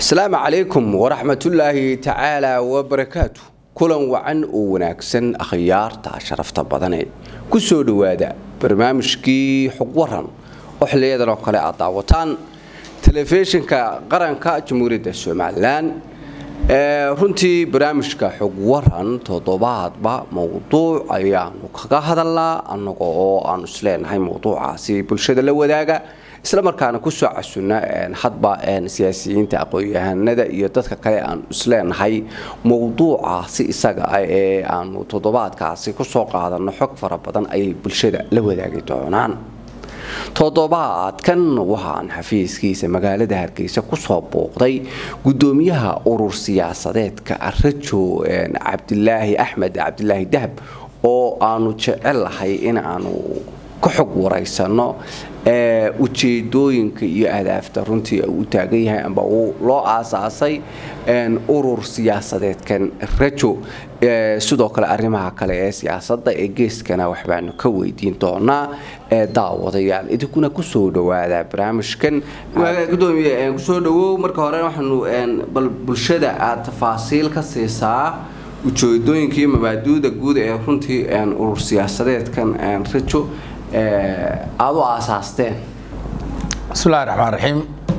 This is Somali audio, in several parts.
asalaamu calaykum waraxmatullaahi tacaala wabarakaatu kulan wacan oo wanaagsan akhyaarta sharafta badane ku soo dhowaada barnaamijkii xog waran oo xiliyadan oo kale aad daawataan telefishinka qaranka jamhuuriyadda somalilan runtii barnaamijka xog waran toddobaadba mowduuc ayaanu kaga hadalnaa annaga oo aanu isleenahay mowduucaasi bulshada la wadaaga isla markaana kusoo casuna hadba siyaasiyiinta aqoon-yahanada iyo dadka kale aanu isleenahay mowduucaasi isaga ah ee aanu toddobaadkaasi kusoo qaadano xog fara badan ayay bulshada la wadaagi doonaan toddobaadkan waxaan xafiiskiisa magaalada hargeysa kusoo booqday gudoomiyaha urur siyaasadeedka rajo cabdilaahi axmed cabdilaahi dahab oo aanu jecelahay in aanu ka xog waraysano ujeedooyinka iyo ahdaafta runtii uu u taagan yahay amba uu loo aasaasay urur siyaasadeedkan rajo sidoo kale arrimaha kale ee siyaasadda ee geeskana waxbaanu ka weydiin doonaa daawadayaal idinkuna kusoo dhawaada barnaamijkan gudoomiye kusoo dhawow marka hore waxaanu bal bulshada aad tafaasiil ka siisaa ujeedooyinka iyo mabaaduuda guud ee runtii urur siyaasadeedkan rajo aada u aasaasteen bismillahi raxmaan raxiim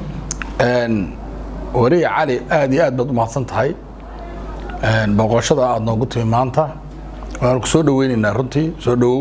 wariya cali aada iyo aad baad u mahadsan tahay booqoshada aada noogu timi maanta waanu ku soo dhaweyneynaa runtii soo dhawow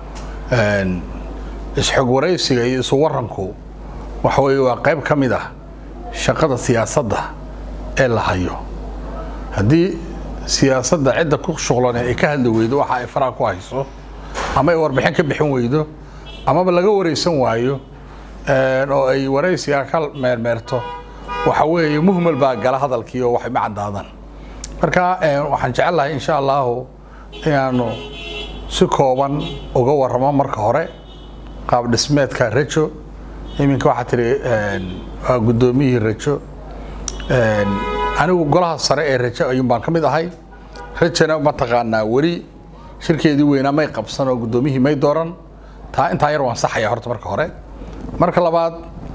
isxog waraysiga iyo isu waranku waxa weeye waa qayb ka mid ah shaqada siyaasadda ee la hayo haddii siyaasadda cidda ku shuqlane ay ka hadli weydo waxa ay faraha ku hayso ama ay warbixin ka bixin weydo amaba laga waraysan waayo oo ay waraysiga ka meermeerto waxa weeye muhmal baa gala hadalkii oo waxay ma caddaadaan marka waxaan jecelahay insha allahu inaanu si kooban uga warramo marka hore qaab dhismeedka rajo iminka waxaa tihi waa guddoomiyihii rajo anigu golaha sare ee rajo ayuun baan ka mid ahay rajona mataqaanaa weli shirkeedii weynaa may qabsan oo guddoomiyihii may dooran taa intaa yar waan saxaya horta marka hore marka labaad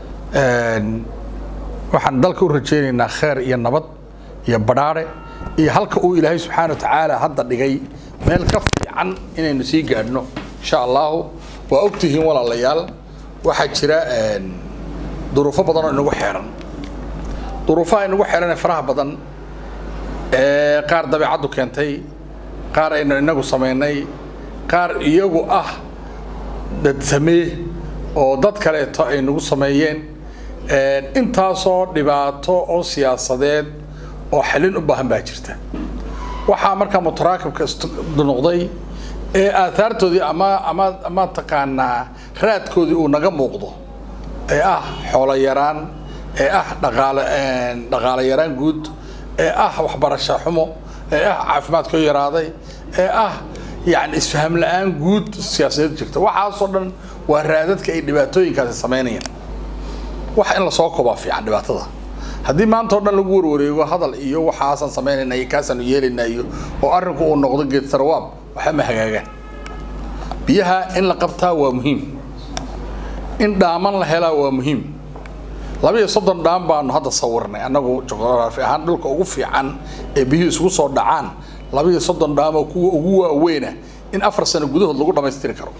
waxaan dalka u rajaynaynaa kheer iyo nabad iyo badhaare iyo halka uu ilaahay subxaana wa tacaala hadda dhigay meel ka fiican inaynu sii gaadhno insha allahu waa ogtihiin walaalayaal waxaa jira duruufo badan oo inagu xeeran duruufaha inagu xeeran ee faraha badan ee qaar dabeecaddu keentay qaar aynu inagu samaynay qaar iyagu ah dad samee oo dad kaleeto ay nagu sameeyeen intaasoo dhibaato oo siyaasadeed oo xalin u baahan baa jirta waxaa markaa mutaraakibka noqday ee aahaartoodii ama ama ama taqaanaa raadkoodii uu naga muuqdo ee ah xoolo yaraan ee ah dhaqaale dhaqaale yaraan guud ee ah waxbarasho xumo ee ah caafimaadkoo yaraaday ee ah yani isfaham la-aan guud siyaasadeed jirta waxaasoo dhan waa raadadka ay dhibaatooyinkaasi samaynayaan wax in lasoo koobaa fiican dhibaatada haddii maanta o dhan lagu warwareego hadal iyo waxaasaan samaynayna iyo kaasaanu yeelaynaa iyo oo arrinku uu noqdo geed sarwaab waxba ma hagaagaan biyaha in la qabtaa waa muhiim in dhaaman la helaa waa muhiim labiiyo soddon dhaam baanu hadda sawirnay annagu juqraafi ahaan dhulka ugu fiican ee biyuhu isugu soo dhacaan labiiyo soddon dhaamoo kuwa ugu waaweyna in afar sano gudahood lagu dhammaystiri karo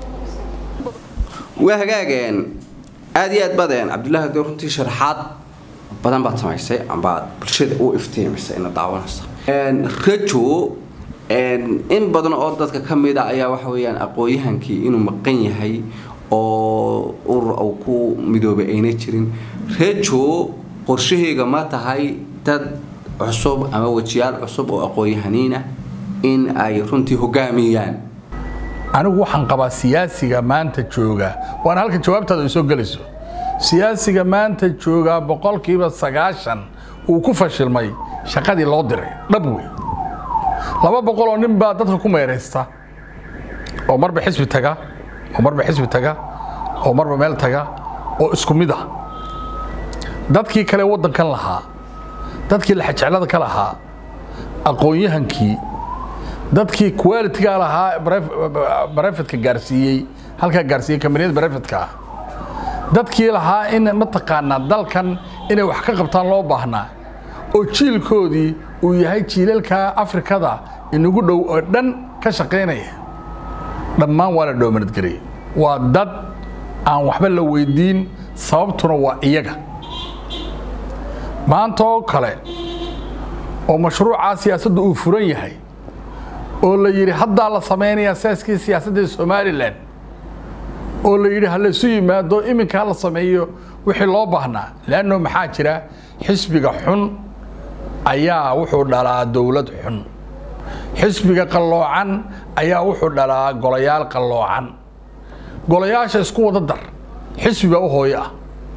waa hagaageen aada iyo aad badeen cabdullaahi de runtii sharaxaad badan baad samaysay ambaad bulshada u iftiimisay ina daawanaysa rajo in badan oo dadka ka mid a ayaa waxa weeyaan aqoon-yahankii inuu maqan yahay oo urur uu ku midoobay ayna jirin rajo qorshahayga ma tahay dad cusub ama wejiyaal cusub oo aqoon-yahaniin ah in ay runtii hogaamiyaan anigu waxaan qabaa siyaasiga maanta jooga waana halka jawaabtaada ay soo gelayso siyaasiga maanta joogaa boqolkiiba sagaashan uu ku fashilmay shaqadii loo diray dhab wey laba boqol oo nin baa dadka ku meeraysta oo marba xisbi taga oo marba xisbi taga oo marba meel taga oo isku mid ah dadkii kale waddankan lahaa dadkii laxajeclada ka lahaa aqoon-yahankii dadkii qualitiga lahaa barefetka gaarsiiyey halkaa gaarsiiyey kambaniyada barefetka ah dadkii lahaa in mataqaanaa dalkan inay wax ka qabtaan loo baahnaa oo jiilkoodii uu yahay jiilalka afrikada inagu dhow oo dhan ka shaqaynaya dhammaan waa la dhoomanadgarayay waa dad aan waxba la weydiin sababtuna waa iyaga maanta oo kale oo mashruucaa siyaasadda uu furan yahay oo la yidhi haddaa la samaynayaa saaskii siyaasadda somalilan oo la yidhi ha laysu yimaado iminka ha la sameeyo wixii loo baahnaa leanno maxaa jira xisbiga xun ayaa wuxuu dhalaa dowlad xun xisbiga qalloocan ayaa wuxuu dhalaa golayaal qalloocan golayaasha isku wada dar xisbiga u hooyo ah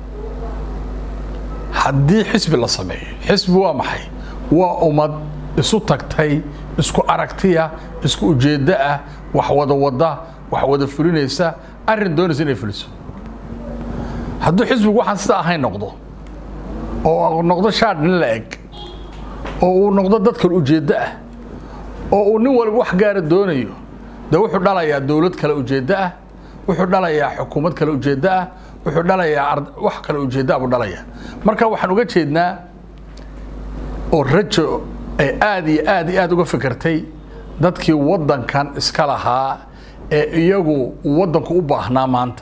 haddii xisbi la sameeyo xisbi waa maxay waa ummad isu tagtay isku aragtiya isku ujeeddo ah wax wada wada wax wada fulinaysa arrin doonaysa inay fuliso hadduu xisbigu waxaan sida ahayn noqdo oo noqdo shaadh nin la eg oo uu noqdo dad kale ujeeddo ah oo uu nin walba wax gaara doonayo dee wuxuu dhalayaa dowlad kale ujeeddo ah wuxuu dhalayaa xukuumad kale ujeeddo ah wuxuu dhalayaa wax kale ujeeddo ah buu dhalayaa marka waxaan uga jeednaa oo rajo ay aad iyo aad iyo aad uga fikirtay dadkii waddankan iska lahaa ee iyagu waddanku u baahnaa maanta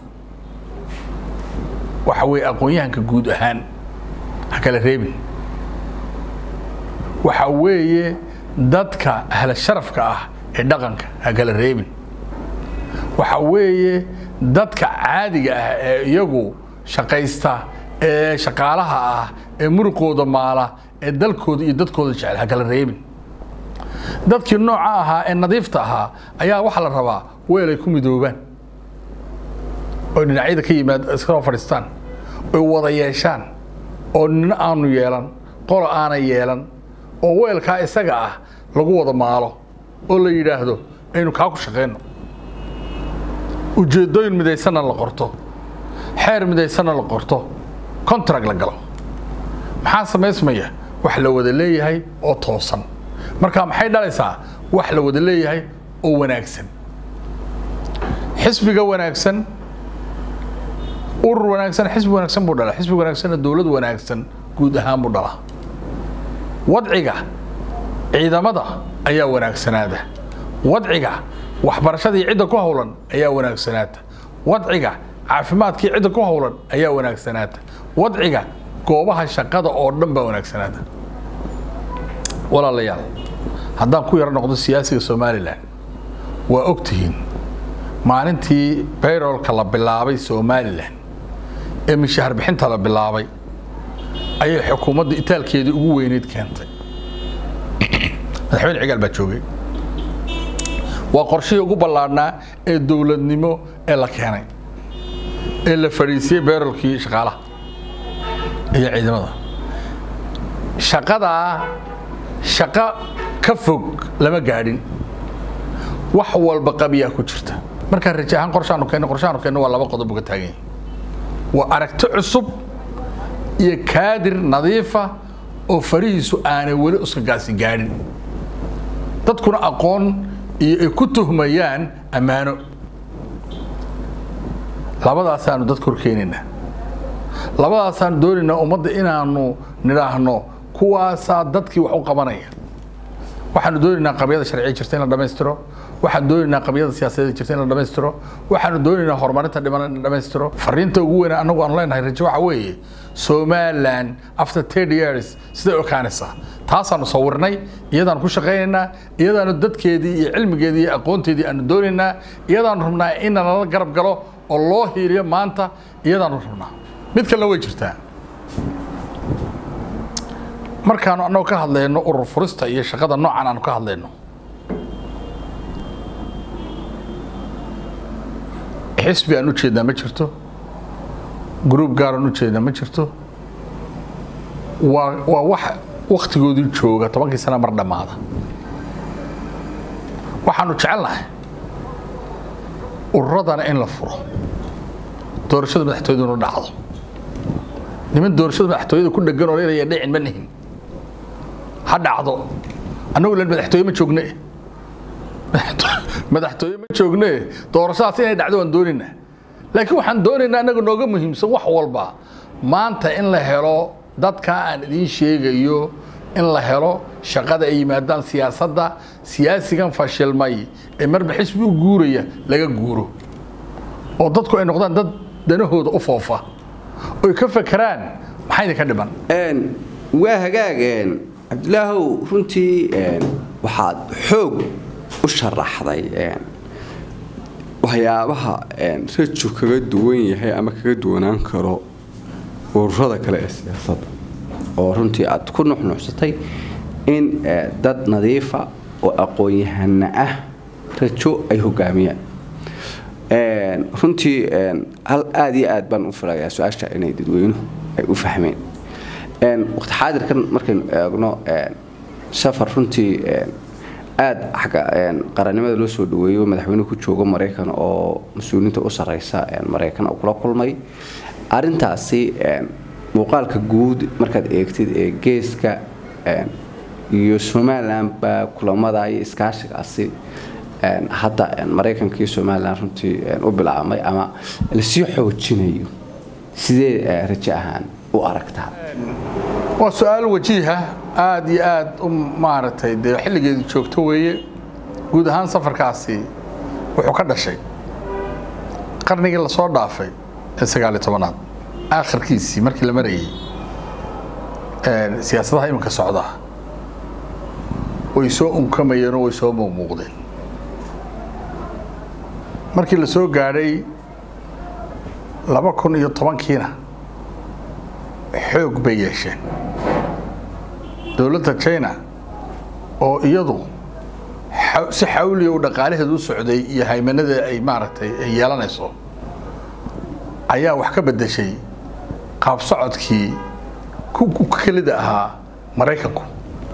waxa weeye aqoon-yahanka guud ahaan ha kala reebin waxa weeye dadka ahla sharafka ah ee dhaqanka ha kala reebin waxa weeye dadka caadiga ah ee iyagu shaqaysta ee shaqaalaha ah ee muruqooda maala ee dalkooda iyo dadkooda jecel ha kala reebin dadkii nooca ahaa ee nadiifta ahaa ayaa waxaa la rabaa weel ay ku midoobaan oo dhinacyada ka yimaad iskasoo fadhiistaan oy wada yeeshaan oo nina aanu yeelan qola aana yeelan oo weelkaa isaga ah lagu wada maalo oo la yidhaahdo aynu kaa ku shaqayno ujeeddooyin midaysanna la qorto xeer midaysanna la qorto contract la galo maxaa samaysmaya wax la wada leeyahay oo toosan marka maxay dhalaysaa wax la wada leeyahay oo wanaagsan xisbiga wanaagsan urur wanaagsan xisbi wanaagsan buu dhalaa xisbi wanaagsanna dowlad wanaagsan guud ahaan buu dhalaa wadciga ciidamada ayaa wanaagsanaada wadciga waxbarashadii cidda ku howlan ayaa wanaagsanaata wadciga caafimaadkii cidda ku howlan ayaa wanaagsanaata wadciga goobaha shaqada oo dhan baa wanaagsanaata walaalayaal haddaan ku yaro noqdo siyaasiga somalilan waa ogtihiin maalintii bayrolka la bilaabay somalilan ee mishaar bixinta la bilaabay ayay xukuumadda itaalkeedii ugu weyneyd keentay madaxweyne cigaal baa joogay waa qorshihii ugu ballaadhnaa ee dowladnimo ee la keenay ee la fadhiisiyey bayrolkii shaqaalaha iyo ciidamada shaqadaa shaqo ka fog lama gaadhin wax walba qabiyaa ku jirta markaa raje ahaan qorshaanu keenno qorshaanu keenno waa laba qodob uga taagan yahay waa aragti cusub iyo kaadir nadiifa oo farihiisu aanay weli uskagaasi gaadhin dadkuna aqoon iyo ay ku tuhmayaan ammaano labadaasaanu dadka horkeenaynaa labadaasaanu doonaynaa ummadda inaanu nidhaahno kuwaasaa dadkii wax u qabanaya waxaanu doonaynaa qabyada sharciya jirta in la dhammaystiro waxaanu doonaynaa qabyada siyaasadeed jirta in la dhammaystiro waxaanu doonaynaa horumarinta dhiman in la dhammaystiro fariinta ugu weyn anagu aanu leenahay rajo waxa weeye somaliland after ten years siday ekaanaysaa taasaanu sawirnay iyadaanu ku shaqaynaynaa iyadaanu dadkeedii iyo cilmigeedii iyo aqoonteedii aanu doonaynaa iyadaanu rabnaa in nalala garab galo oo loo hiiliyo maanta iyadaanu rabnaa mid kalena way jirtaa markaanu annagu ka hadlayno urur furista iyo shaqada noocan aanu ka hadlayno xisbi aan u jeednaa ma jirto gruub gaar aan u jeednaa ma jirto waa waa wax waktigoodii jooga tobankii sana mar dhammaada waxaanu jecelnahay ururadana in la furo doorashada madaxtooyaduna dhacdo niman doorashada madaxtooyada ku dhegan oo leelaya dhicin ma nihin ha dhacdo annagu len madaxtooye ma joogne madaxtooye ma joogne doorashadaas inay dhacdo waan doonaynaa laakiin waxaan doonaynaa annaga nooga muhiimsan wax walba maanta in la helo dadka aan idiin sheegayo in la helo shaqada ay yimaadaan siyaasadda siyaasigan fashilmay ee marba xisbi u guuraya laga guuro oo dadku ay noqdaan dad danahooda u foofa oy ka fakeraan maxaa idinka dhiman waa hagaag cabdilaahow runtii waxaad xoog u sharaxday waxyaabaha rajo kaga duwan yahay ama kaga duwanaan karo ururada kale ee siyaasadda oo runtii aad ku nuxnuxsatay in dad nadiifa oo aqoon-yahana ah rajo ay hogaamiyaan runtii hal aada iyo aad baan u filayaa su-aasha inay dadweynuhu ay u fahmeen waqti xaadirkan markaynu eegno safar runtii aada xagga qarannimada loo soo dhaweeyo madaxweynuhu ku joogo maraykan oo mas-uuliyiinta u sarreysa maraykan oo kula kulmay arintaasi muuqaalka guud markaad eegtid ee geeska iyo somalilanba kulamada iyo iskaashigaasi hadda maraykanka iyo somalilan runtii u bilaabmay ama lasii xoojinayo sidee rajo ahaan u aragtaa waa su-aal wajiiha aada iyo aada u maaragtay dee xilligeedu joogto weeye guud ahaan safarkaasi wuxuu ka dhashay qarnigii lasoo dhaafay ee sagaaliyo tobanaad aakhirkiisii markii la marayay siyaasadaha iminka socda way soo unkamayeen oo way soo muuqmuuqdeen markii la soo gaadhay laba kun iyo tobankiina xoog bay yeesheen dowladda china oo iyadu si xawliya u dhaqaalaheedu u socday iyo haymanada ay maaragtay ay yeelanayso ayaa wax ka beddeshay qaab socodkii ku kelida ahaa maraykanku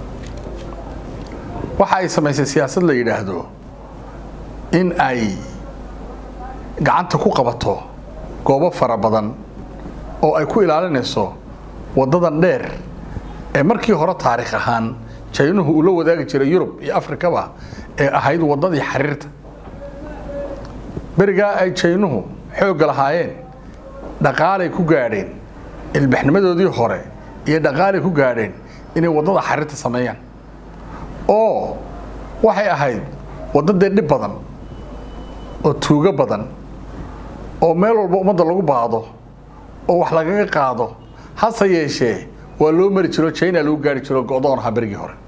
waxa ay samaysay siyaasad la yidhaahdo in ay gacanta ku qabato goobo fara badan oo ay ku ilaalinayso waddadan dheer ee markii hore taariikh ahaan jaynuhu uu la wadaagi jiray yurub iyo afrikaba ee ahayd waddadii xariirta berigaa ay jaynuhu xoogga lahaayeen dhaqaalay ku gaadheen ilbaxnimadoodii hore iyo dhaqaalay ku gaadheen inay waddada xariirta sameeyaan oo waxay ahayd waddadee dhib badan oo tuugo badan oo meel walba ummadda lagu baado oo wax lagaga qaado hase yeeshee waa loo mari jiro china lagu gaari jiro go-doon ahaa berigii hore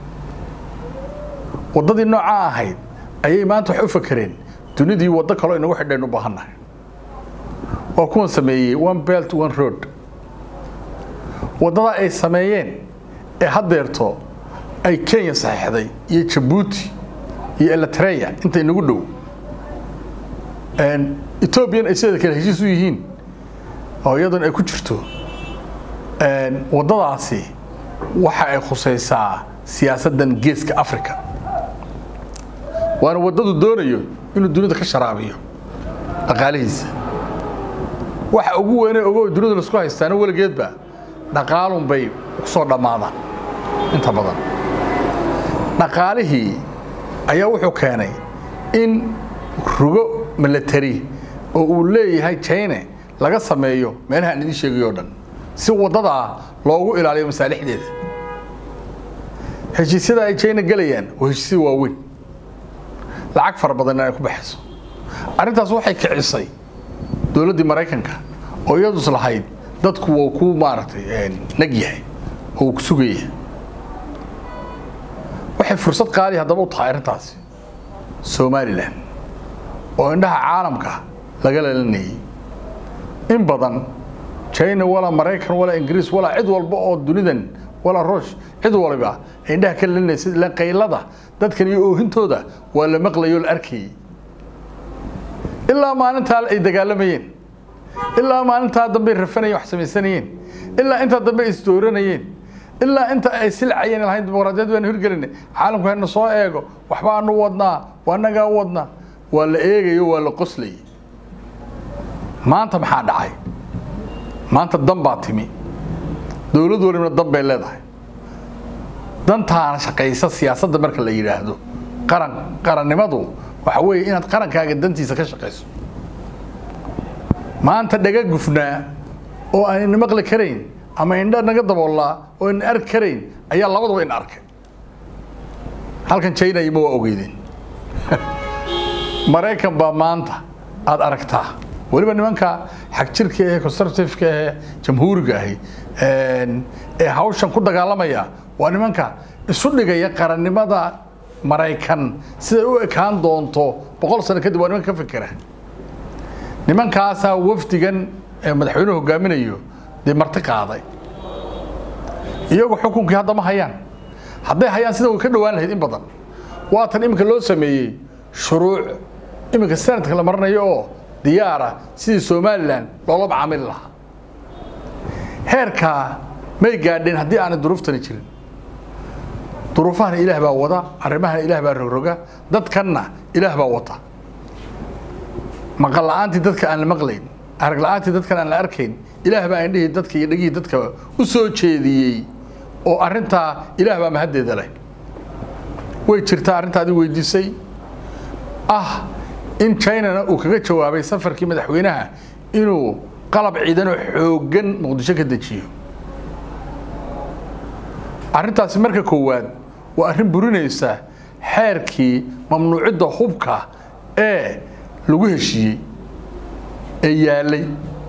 waddadii noocaa ahayd ayay maanta wax u fakereen dunidii waddo kaloo inagu xidhayn u baahannahay waa kuwan sameeyey one belt one road waddada ay sameeyeen ee haddeerto ay kenya saxeixday iyo jabuuti iyo eritrea inta inagu dhow ethoobiyan ay sideeda kale heshiis u yihiin oo iyaduna ay ku jirto waddadaasi waxa ay khusaysaa siyaasaddan geeska africa waana waddadu doonayo inuu dunida ka sharaabiyo dhaqaalihiisa waxa ugu weyne ogo dunida laisku haystaana weligeedba dhaqaalun bay ku soo dhammaadaan inta badan dhaqaalihii ayaa wuxuu keenay in rugo milatari oo uu leeyahay china laga sameeyo meelaha aan idiin sheegayo o dhan si waddadaa loogu ilaaliyo masaalixdeeda heshiisyada ay china gelayaan waa heshiisya waaweyn lacag fara badan ay ku baxayso arrintaas waxay kicisay dowladdii maraykanka oo iyadus lahayd dadku wuu ku maaragtay nag yahay oo uu ku sugaya waxay fursad qaali haddaba u tahay arrintaasi somalilan oo indhaha caalamka laga leelanayay in badan china walaa maraykan walaa ingiriis walaa cid walba oo dunidan walaa ruush cid waliba ay indhaha ka leelanaysa ilaan qaylada dadkan iyo oohintooda waa la maqlayoo la arkayay ilaa maalintaa ay dagaalamayeen ilaa maalintaa dambey rafanayeen wax samaysanayeen ilaa intaa dambe ay isdooranayeen ilaa inta ay silcayeen lahayn dimuqraadiyad baanu hirgelinay caalamku hayna soo eego waxbaanu wadnaa waa nagaa u wadnaa waa la eegayo waa la qoslayay maanta maxaa dhacay maanta dan baa timi dowlad walibna dan bay leedahay dantaana shaqaysa siyaasadda marka la yidhaahdo qaran qarannimadu waxa weeye inaad qarankaaga dantiisa ka shaqayso maanta dhaga gufnaa oo aanayna maqli karayn ama indha naga daboollaa oo ayna arki karayn ayaa labadaba ina arkay halkan china ima waa ogeydeen maraykan baa maanta aada aragtaa weliba nimanka xagjirka ee conservativeka ee jamhuuriga ahi ee hawshan ku dagaalamaya waa nimanka isu dhigaya qarannimada maraykan siday u ekaan doonto boqol sano kadib waa nimanka ka fikera nimankaasaa wafdigan ee madaxweynuhu hogaaminayo dee marti qaaday iyagu xukunkii hadda ma hayaan hadday hayaan sida way ka dhowaan lahayd in badan waatan iminka loo sameeyey shuruuc iminka sanadka la maranayo oo diyaara sidii somalilan loola macaamili lahaa heerkaa may gaadheen haddii aanay duruuftani jirin duruufahana ilaah baa wada arrimahana ilaah baa rogroga dadkanna ilaah baa wata maqal la'aantii dadka aan la maqlayn arag la'aantii dadkan aan la arkayn ilaah baa indhihii dadka iyo dhegihii dadka u soo jeediyey oo arrintaa ilaah baa mahaddeeda leh way jirtaa arrintaadi weydiisay ah in chinana uu kaga jawaabay safarkii madaxweynaha inuu qalab ciidanoo xooggan muqdisho ka dejiyo arrintaasi marka koowaad waa arrin burinaysa xeerkii mamnuucidda hubka ee lagu heshiiyey ee yaalay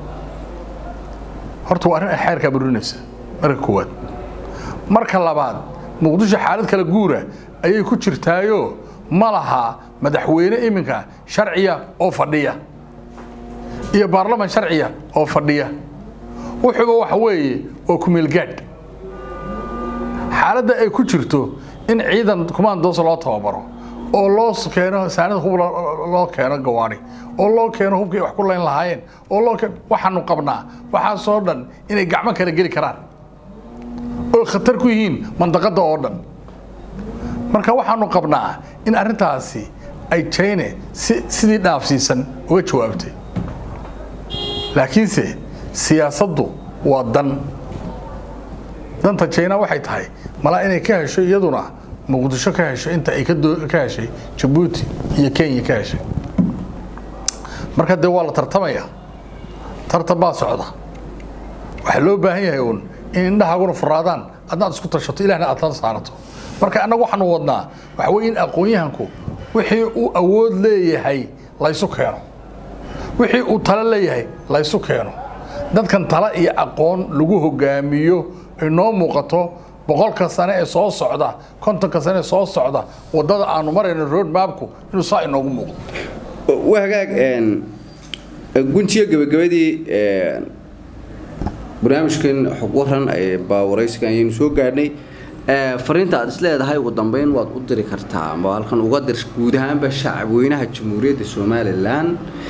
horta waa arrin xeerkaa burinaysa marka koowaad marka labaad muqdisho xaalad kala guura ayay ku jirtaayoo ma laha madaxweyne iminka sharciya oo fadhiya iyo baarlaman sharciya oo fadhiya wuxuuba waxa weeye oo kumeelgaadh xaaladda ay ku jirto in ciidan kumaandoos loo tababaro oo loo keeno saanida hub loo keeno gawaari oo loo keeno hubkii wax ku layn lahaayeen oo loo waxaanu qabnaa waxaasoo dhan inay gacmo kala geli karaan oo khatar ku yihiin mandaqadda oo dhan marka waxaanu qabnaa in arrintaasi ay jayne si sidii dhaafsiisan uga jawaabtay laakiinse siyaasaddu waa dan danta jayna waxay tahay malaa inay ka hesho iyaduna muqdisho ka hesho inta ay ka heshay jabuuti iyo kenya ka heshay marka dee waa la tartamaya tartan baa socda waxaa loo baahan yahay uun in indhahaaguna furaadaan adnaad isku tashato ilahna aad tala saarato marka annagu waxaanu wadnaa waxa weye in aqoon-yahanku wixii uu awood leeyahay laysu keeno wixii uu talo leeyahay laysu keeno dadkan talo iyo aqoon lagu hogaamiyo ay noo muuqato boqolka sane ee soo socda kontonka sane ee soo socda waddada aanu marayno road mapku inuu saa inoogu muuqdo waa hagaag guntiyo gabagabadii barnaamijkan xog waran baa waraysigan ayaynu soo gaadhnay fariinta aad is leedahay ugu dambeyn waad u diri kartaa ama halkan uga dir guud ahaanba shacabweynaha jamhuuriyadda somalilan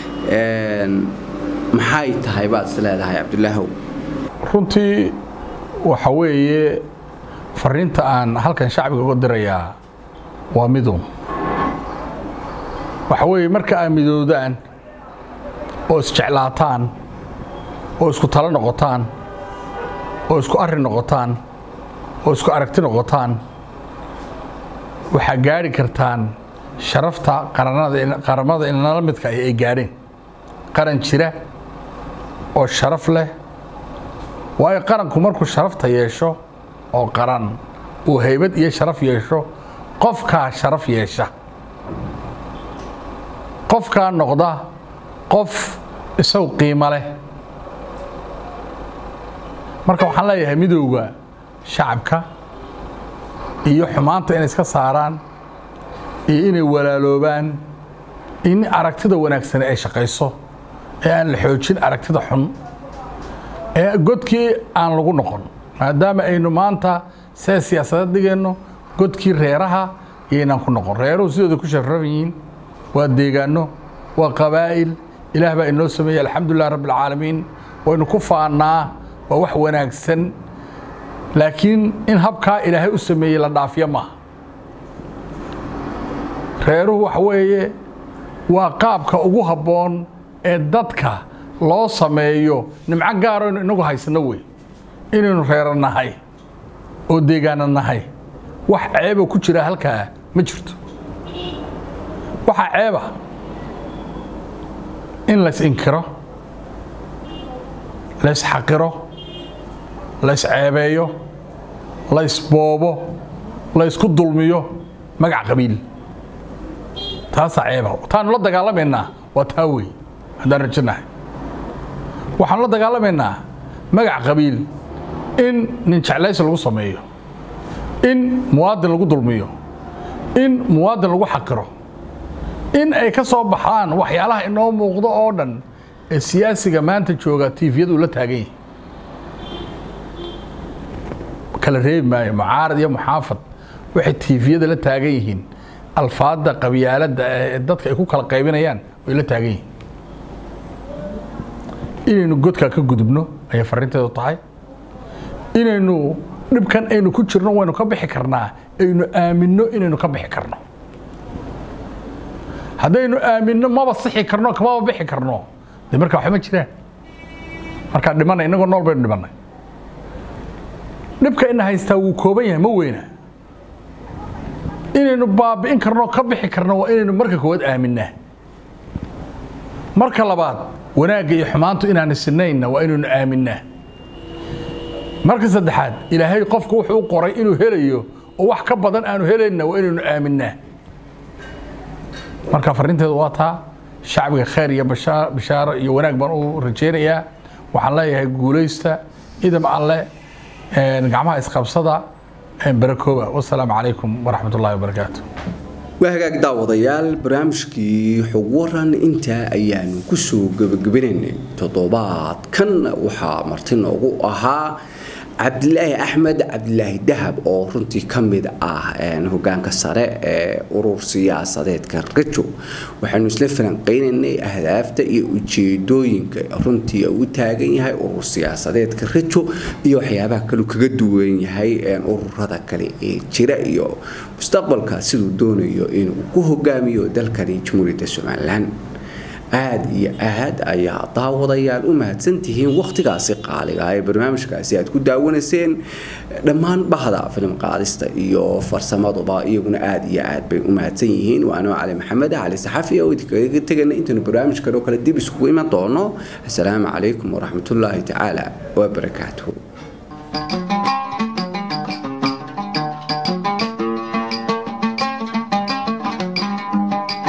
maxay tahay baad is leedahay cabdilaahow runtii waxa weeye fariinta aan halkan shacbiga uga dirayaa waa midun waxa weeye marka aad midoodaan oo isjeclaataan oo isku talo noqotaan oo isku arri noqotaan oo isku aragti noqotaan waxaa gaadhi kartaan sharafta qaramada inala midka ay gaadheen qaran jira oo sharaf leh waayo qaranku markuu sharafta yeesho oo qaran uu haybad iyo sharaf yeesho qofkaa sharaf yeesha qofkaa noqda qof isagu qiimo leh marka waxaan leeyahay midowga shacabka iyo xumaanta inay iska saaraan iyo inay walaaloobaan in aragtida wanaagsani ay shaqayso ee aan la xoojin aragtida xun ee godkii aan lagu noqon maadaama aynu maanta see siyaasadeed dhigeenno godkii reeraha iyaynaan ku noqon reeruhu sidooda ku sharafan yihiin waa deegaano waa qabaa'il ilaah baa inoo sameeyey alxamdulilah rabbi alcaalamiin waynu ku faannaa waa wax wanaagsan laakiin in habkaa ilaahay u sameeyey la dhaafiyo maaha reeruhu waxa weeye waa qaabka ugu habboon ee dadka loo sameeyo nimco gaaraynu inagu haysano wey inaynu reero nahay oo deegaano nahay wax ceeba ku jira halkaa ma jirto waxaa ceeba in lays inkiro lays xaqiro lays ceebeeyo lays boobo laysku dulmiyo magac qabiil taasaa ceeba taanu la dagaalamaynaa waa taa wey haddaan rajanahay waxaanu la dagaalamaynaa magac qabiil in nin jeclaysi lagu sameeyo in muwaadin lagu dulmiyo in muwaadin lagu xaqiro in ay ka soo baxaan waxyaalaha inoo muuqdo oo dhan ee siyaasiga maanta jooga tiifiyadu ula taagan yahay kala reebi maayo mucaarad iyo muxaafad waxay tiifiyada la taagan yihiin alfaadda qabyaaladda ee dadka ay ku kala qaybinayaan way la taagan yihiin inaynu godkaa ka gudubno ayay farrinteedu tahay inaynu dhibkan aynu ku jirno waynu ka bixi karnaa aynu aaminno inaynu ka bixi karno haddaynu aaminno maba sixi karno kamaba bixi karno dee markaa waxba ma jiraan markaa dhimanay innagoo nool baynu dhimannay dhibka ina haystaa wuu kooban yahay ma weyna inaynu baabi'in karno ka bixi karno waa inaynu marka koowaad aaminaa marka labaad wanaagga iyo xumaantu inaanu sinaynna waa inaynu aaminaa marka saddexaad ilaahay qofku wuxuu u qoray inuu helayo oo wax ka badan aanu helaynna waa inaynu aaminaa marka farrinteedu waa taa shacbiga khayr iyo bishaaro iyo wanaag baan u rajaynayaa waxaan leeyahay guulaysta idam alle gacmaha isqabsada barakooba wasalaamu calaykum waraxmat ullahi wabarakaatu waa hagaag daawadayaal barnaamijkii xog waran intaa ayaanu kusoo gebagabinaynay toddobaadkan waxaa marti noogu ahaa cabdilaahi axmed cabdilaahi dahab oo runtii ka mid ah hogaanka sare ee urur siyaasadeedka rajo waxaanu isla falanqeynaynay ahdaafta iyo ujeedooyinka runtii u taagan yahay urur siyaasadeedka rajo iyo waxyaabaha kalu kaga duwan yahay ururada kale ee jira iyo mustaqbalka siduu doonayo inuu ku hogaamiyo dalkani jamhuuriyadda somalilan aada iyo aad ayaa daawadayaal u mahadsantihiin wakhtigaasi qaaliga ee barnaamijkaasi aad ku daawanayseen dhammaan bahda filim qaadista iyo farsamaduba iyaguna aada iyo aad bay u mahadsan yihiin waanoo cali maxamed cali saxafi oo idinkaga tegana intaynu barnaamijkan oo kale dib isugu iman doono assalaamu calaykum waraxmatullaahi tacaala wabarakaatuhu